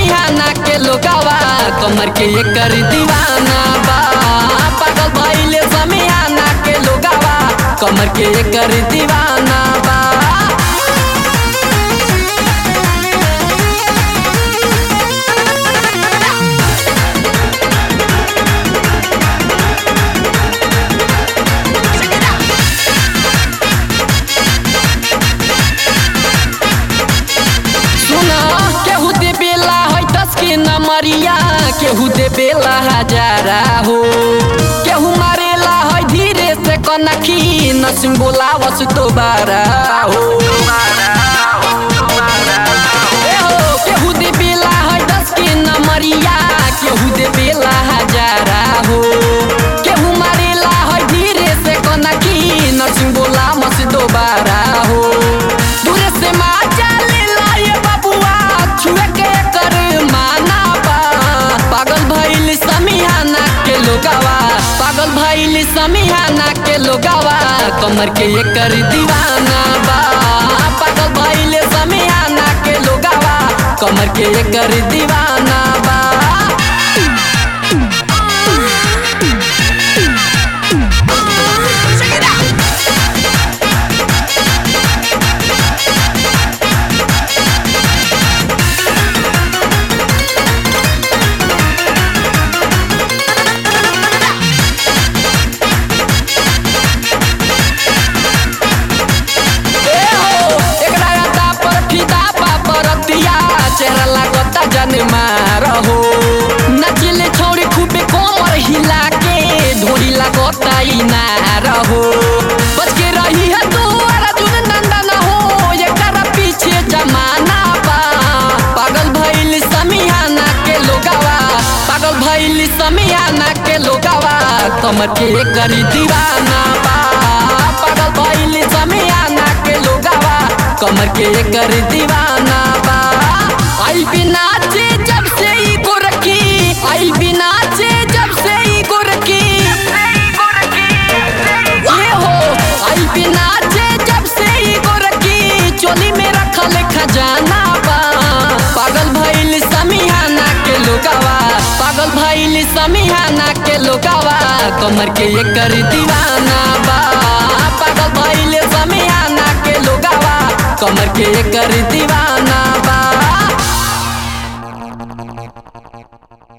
समियाना के लोगावा कमर के एकर दीवाना बा पागल भइले समियाना के लोगावा कमर के एकर दीवाना बा सुना केहू दे बेला है दस के नमरिया केहू दे बेला हजारा हो केहू मारेला है धीरे से कनखी नसिम बोलावस दोबारा हो ए हो, केहू दे बेला है दस के नमरिया केहू दे बेला हजारा हो केहू मारेला है धीरे से कनखी नसिम बोलावस दोबारा हो दूरे से माचा लेला ये बबुआ छुए के कर माना बा पागल भइल समियाना के लोगावा पागल भइल समियाना के लोगावा कमर के एकर दीवाना बा पागल भइल समियाना के लोगावा कमर के एकर दीवाना बा ए हो, एकरा अड्डा पर फिदा बा बरतिया, चेहरा लागता जनमा रहो नचिले छौरी खूबे कोमर हिला के ढोरी लागता इनार हो बच के रही है तू अर्जुन नंदन हो एकरा पीछे जमाना बा पागल भइल समियाना के लोगावा पागल भइल समियाना के लोगावा कमर के करी दीवाना बा पागल भइल समियाना के लोगावा कमर के कर दीवाना बा आई बिना चे जब से ई गोरखी आई बिना चे जब से ई गोरखी ये हो आई बिना चे जब से ई गोरखी चोली में रखल खजाना बा पागल भइल समियाना के लोगावा पागल भइल समियाना के लोगावा कमर के एकर दीवाना बा पागल भइल समियाना के लोगावा कमर के एकर दीवाना